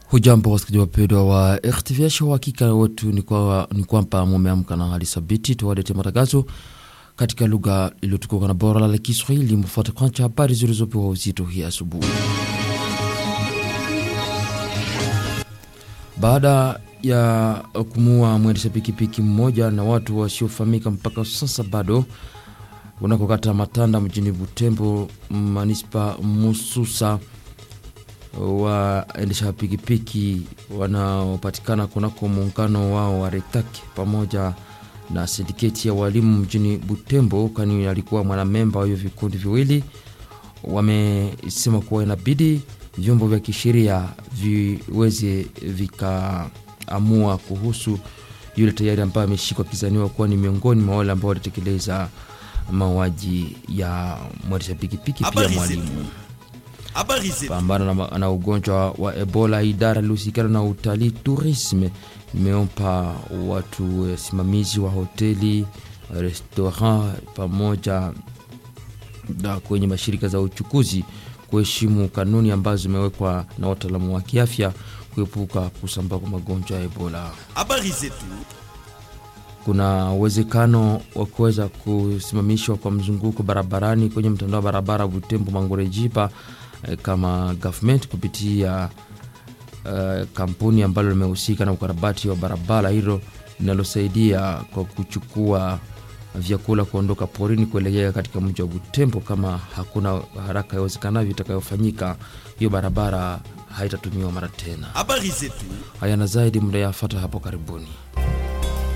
Hujambo wasikilizaji wapendwa wa RTVH, uhakika wetu ni kwa- ni kwamba mumeamka na hali thabiti. Tuwalete matangazo katika lugha iliyotukuka na bora la Kiswahili. Mfuate kwanza habari zilizopewa uzito hii asubuhi. Baada ya kumua mwendesha pikipiki mmoja na watu wasiofahamika mpaka sasa bado unakokata Matanda mjini Butembo, manispa Mususa waendesha pikipiki wanaopatikana kunako muungano wao wa Retake pamoja na sindiketi ya walimu mjini Butembo, kwani alikuwa mwanamemba wa hiyo vikundi viwili, wamesema kuwa inabidi vyombo vya kisheria viweze vikaamua kuhusu yule tayari ambaye ameshikwa akizaniwa kuwa ni miongoni mwa wale ambao walitekeleza mauaji ya mwendesha pikipiki pia Habari mwalimu zetu. Habari zetu. pambana na, na ugonjwa wa Ebola. Idara iliyohusikana na utalii tourisme imeompa watu eh, simamizi wa hoteli restaurant pamoja na kwenye mashirika za uchukuzi kuheshimu kanuni ambazo zimewekwa na wataalamu wa kiafya kuepuka kusambaa kwa magonjwa ya Ebola. Habari zetu. Kuna uwezekano wa kuweza kusimamishwa kwa mzunguko barabarani kwenye mtandao wa barabara Butembo Mangorejipa eh, kama government kupitia eh, kampuni ambalo limehusika na ukarabati wa barabara hilo linalosaidia kwa kuchukua vyakula kuondoka porini kuelekea katika mji wa Butembo. Kama hakuna haraka iwezekanavyo itakayofanyika, hiyo barabara haitatumiwa mara tena. Habari zetu. Haya na zaidi mnayafata hapo karibuni.